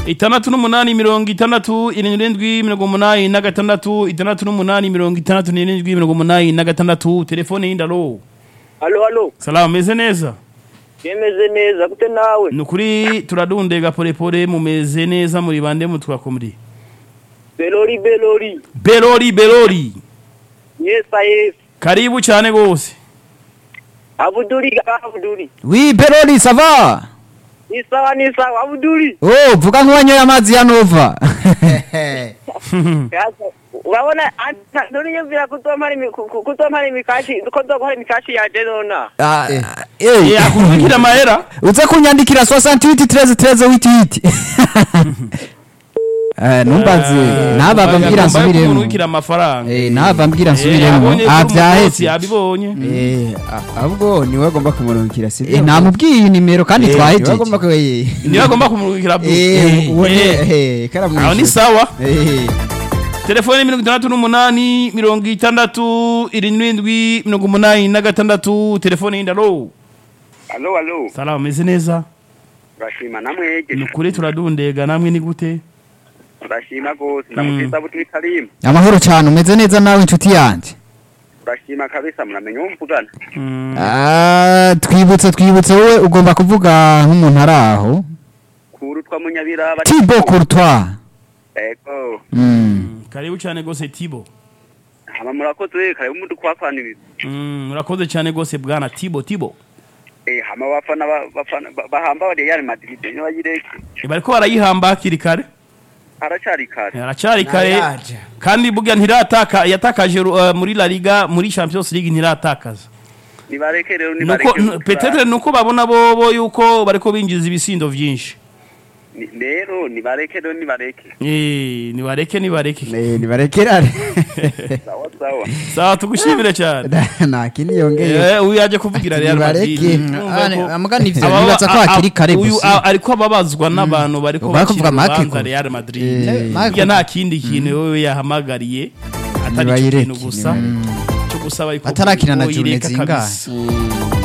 itandatu n'umunani mirongo itandatu irindwi mirongo umunani na gatandatu itandatu n'umunani mirongo itandatu n'irindwi mirongo umunani na gatandatu telefone y'indaro halo halo salamu meze neza yemeze neza gute nawe ni ukuri turadundega polepole mumeze neza muri bande mutwakumuri belori belori berori berori yesa yesa karibu cyane gose abuduri ga abuduri Oui, Berori, ça va ni sawa ni sawa abuduri Oh, vuga nk'uwanyoye amazi ya Nova. Sasa, urabona nturiyumvira kutompara imi- ku- ku- kutompara imikashi ko nzokora imikashi yanje nona Ah, Eh, eh, akubwira amahera uze kunyandikira 68 13 13 88. Eh, numbaze naba mbwira nsubiremo. kumurikira amafaranga Eh, naba mbwira Eh, nsubiremo. abonye Ah, ko vyaheze. umukozi yabibonye Eh, a- ahubwo niwe agomba kumurungikira si Eh, namubwiye nimero kandi niwe twahejeje. agomba ku eh niyo agomba kumurikira bu eh uwo ni Eh, eh karamu aho ni sawa eh telefone mirongo itandatu n'umunani mirongo itandatu irindwi mirongo umunani na gatandatu telefone y'indaro alo alo salamu meze neza urashima namwege ni ukuri turadundega namwe ni gute urashima gose ndamukisa butwi karimu Amahoro cyane umeze neza nawe inshuti yanjye. urashima kabisa muramenya uwo mvugana Mm, Ah, twibutse twibutse wowe ugomba kuvuga nk'umuntu ari aho. kuru twa munyabiraba Thibaut Courtois. ego Mm. karibu cyane gose tibo hama murakoze karibu mudukwafaniriza Mm, murakoze cyane gose bwana tibo tibo eh hama bafana ba- bafana ba- bahamba bari Real Madrid niyo bayireke bariko barayihamba hakiri kare haracari kare aracari kare Naraja. kandi burya ntirataka yatakaje uh, muri La Liga muri Champions League ntiratakaza nibareke rero nuko nibareke n- petetre nuko babona bobo yuko bariko binjiza ibisindo vyinshi Ni- rero nibareke rero nibareke eh nibareke nibareke eh nibarekerane sawa sawa sawa tugushimire cyane nta kindi yongeye eh uyu yaje kuvugira Real Madrid Nibareke. Urumva ko- Amugani ivyo Aba- nibaza ko a- a- hakiri kare uyu gusa. a- ariko ababazwa n'abantu bariko Bariko kuvuga bacira Marco. urubanza Real Madrid Eh, Marco. burya nta kindi kintu wewe yahamagariye atari ico Nibayireke, kintu gusa nibayireke. cyo gusaba yuko Atarakina na ko June yireka zingahe? kabisa.